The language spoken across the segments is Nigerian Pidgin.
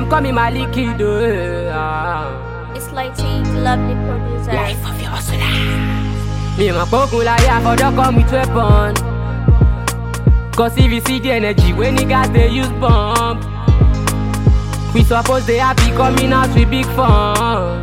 them call me Maliki though. Ah. It's like T, the lovely producer. Life of your hustler. Me my pokun láyé àfọ̀dọ́ come with weapon. Cause if you see the energy when niggas they use bomb. We suppose they happy coming out with big fun.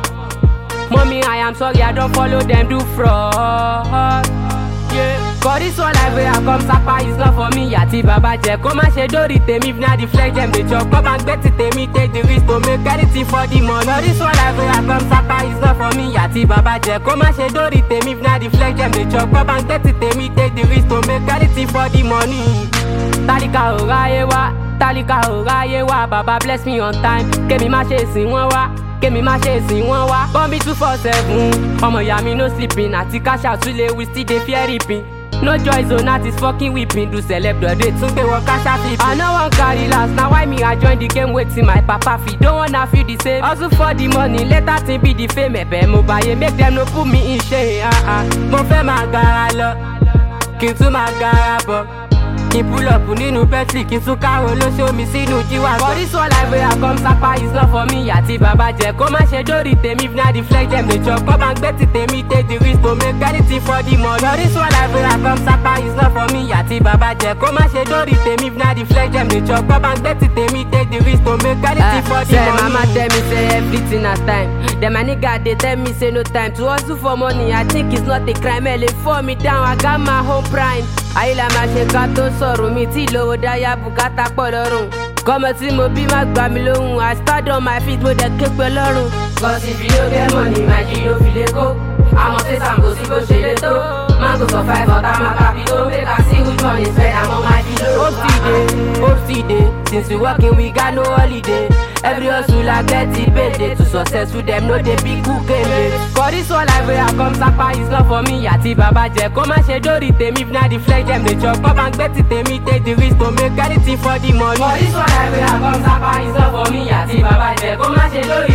Mommy, I am sorry, I don't follow them, do fraud. Yeah. Cause this one life where I come sapa is not for me. Àti bàbá jẹ́ kó má ṣe dórí tèmi if na the flex dem dey chop. Come and gbé ti tèmi take the risk to make anything for the money. Cause this one life where I come sapa is not for me. Àti bàbá jẹ́ kó má ṣe dórí tèmi if na the flex dem dey chop. Come and gbé ti tèmi take the risk to make anything for the money. Tálíkà ò ráyé wá, tálíkà ò ráyé wá. Bàbá bless me on time, kémi má ṣe sìn wọ́n wá kémi má ṣe sìn wọ́n wá. bọ́m̀bì two four seven ọmọ ìyá mi no sleeping àti cash out tún lè we still dey fear reaping. no joy zone that is fucking weeping do celeb dọ̀dẹ̀ tún gbé wọn cash out flipping. i no wan carry last na why me i join the game wetin my papa fit don wanna feel the same. hustle for the money later thing be the fame ẹ̀bẹ̀ mo bàyè make dem no put me in shame. ah, ah. mo fẹ́ máa gara lọ kí n tún máa gara bọ̀ kí n pull up nínú pepsi kí n tún káwọn olóṣó mi sínú jíwá. for this one life wey i come sapa is not for me àti bàbá jẹ kó má ṣe dórí tèmi if na the flex dem dey chop kọ́ bá ń gbé ti tèmi take the risk to make anything for the money. for this one life wey i come sapa is not for me àti bàbá jẹ kó má ṣe dórí tèmi if na the flex dem dey chop kọ́ bá ń gbé ti tèmi take the risk to make anything for the say money. mama tell me say everything na time then my nigga dey tell me say no time to hustle for money i think it's not a crime ẹ lè fall me down i got my home prime ayé la máa ṣe ká tó sọ̀rọ̀ mi tí lówó dáyà bùkátà pọ̀ lọ́rùn kọ́mọ tí mo bí má gbà mí lóhùn i stand on my feet mo dẹ̀ ké pẹ́ lọ́rùn. cause if you no get money my g ló fi lè kó àmọ́ sí sambo sí bó ṣe lè tó mango survive ọ̀tá máa kàbí tó make i see which one is better àmọ́ máa di lóró. hope still dey hope still dey since we working we got no holiday every hustler get the payday to successful dem no dey big who kele. for this one life wey i come sapa is not for me àti bàbá jẹ kó má ṣe dórí tèmi if na the flex dem dey chop kọ́ bá ń gbé ti tèmi take the risk to make anything for the money. for this one life wey i come sapa is not for me àti bàbá jẹ kó má ṣe dórí